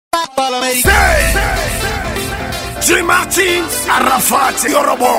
J. Martin, Arafat, Yorobo.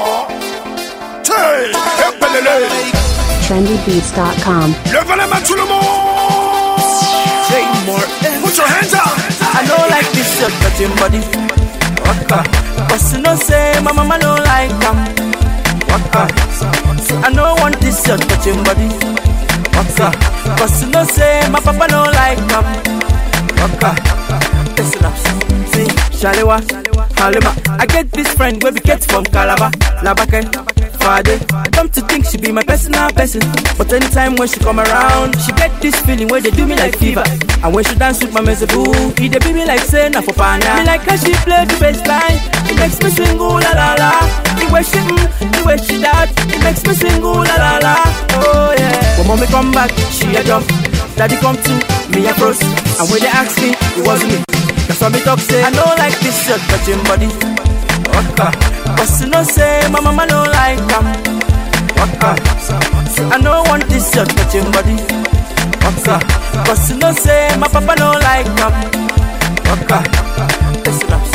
Hey, epelele. trendybeats.com. Levez les mains tout le monde. Say more. Put your hands up. I don't like this shirt touching body. Waka. But you know say my mama don't like them. Waka. So I don't want this shirt touching body. Waka. But you know say my papa don't like them. Waka. Listen up. See, Shalewa, Halima. I get this friend where we get from Calabar, Labake, Fade. Come to think she be my personal person. But anytime when she come around, she get this feeling where they do me like fever. And when she dance with my mezebu, he they be me like say na for pana. Me like how she play the bass line. It makes me sing ooh la la la. The way she mm, the way she that, it makes me sing ooh la la la. Oh yeah. When mommy come back, she a jump. Daddy come to me a cross. And when they ask me, it wasn't me. That's why me talk say I don't like this shirt touching body. Waka. But you know say my mama don't like them. Waka. So I don't want this shirt touching body. Waka. But you know say my papa don't like them. Waka. Listen up.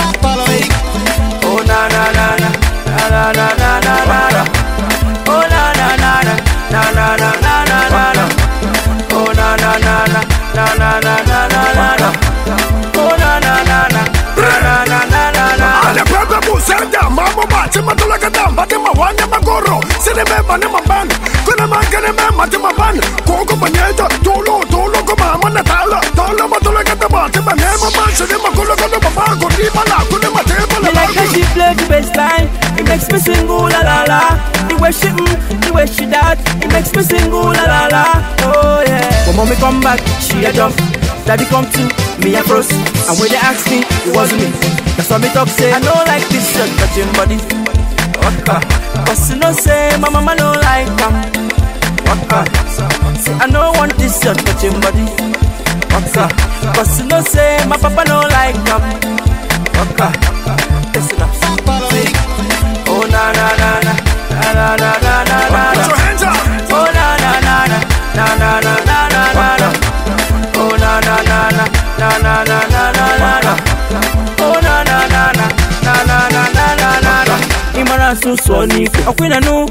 Oh na na na na na na na na na na na. Oh na na na na na na na na na na na. Oh na na na na na na na na na na na. Oh na na na na na na na na na na. Ale pepe busenda, mamo bati matula kadam, bati mawanya magoro, sine beba ne maban, kuna mangane me mati maban, koko banyeta, tolo tolo ko mama na tala, tala matula kadam, bati mane maban, sine makulo kada mama, kuni mala, kuni mate Me mala. like how she play the bass line. It makes me sing ooh la la la. The way she mm, the way she that, it makes me sing ooh la la la. Oh yeah. When mommy come back, she a jump. Daddy come to me a froze. And when they ask me, it wasn't me. That's why me talk say I don't like this shirt touching body. Waka. But you know say my mama don't like them. Waka. Say I don't want this shirt touching body. Waka. But you know say my papa don't like them. Waka. Listen up. Oh na na na na na na na na na na Put na. your hands up. Oh na na na na na na na na na na na. Oh na na na na na na na na na na na. Oh na na na na na na na na na na na. Imara sunsun ni ọ̀pinna nu.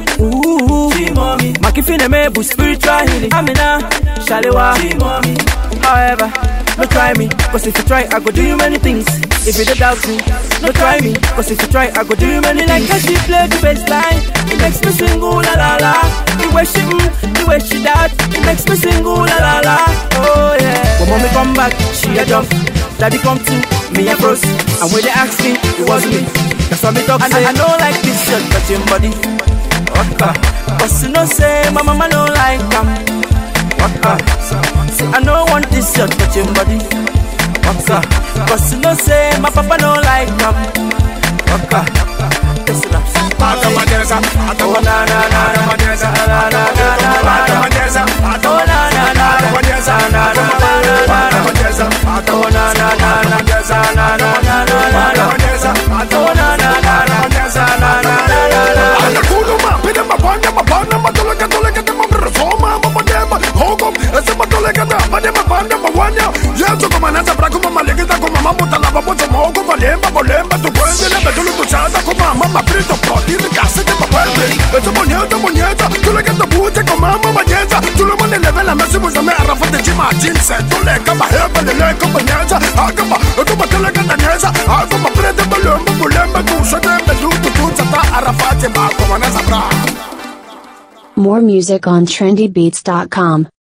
Makifine mebu spiritual healing. Amina Shalewa. However, no try me, cause if you try, I go do you many things. If you don't doubt me, no try me, cause if you try, I go do you many things. Like how she play the bass line, it makes me sing ooh la la la. The way she mm, the way she that, it makes me sing ooh la la la. Oh yeah. When mommy come back, she a jump. Daddy come to me a froze. And when they ask me, it wasn't me. That's why me talk say I don't like this shirt touching body. Waka. But you know say my mama don't like them. Waka. Say I don't want this shirt touching body. Waka. But you know say my papa don't like them. Waka. Listen up. Atamadeza, Oh na na na na atamadeza, na na na na na na na. atamadeza, Oh na na na na atamadeza, na na na na na na na. atamadeza, Oh na na na na na na na na na na na. atamadeza, Oh na na na na atamadeza, na na na na na. Ale kuno ma, pide ma banya ma bana ma tole ka tole ka te ma brosoma ma ma dema hogo ese ma tole ka te ma dema banya ma wanya yeso ko manasa bra ko ma lege ta ko mama bota la babo so mo ko valemba bolemba tu puede le betulo tu chata ko mama ma prito proti de casa te ma puede eso monyeta monyeta tole ka te bute ko mama ma nyeta tu lo mone level la mesi buza me arafa te chima jinse tole ka ba heba le le ko nyeta akaba ko ma tole ka te nyeta ako ma prete bolemba bolemba tu so te betulo tu chata arafa te ma ko manasa bra More music on trendybeats.com.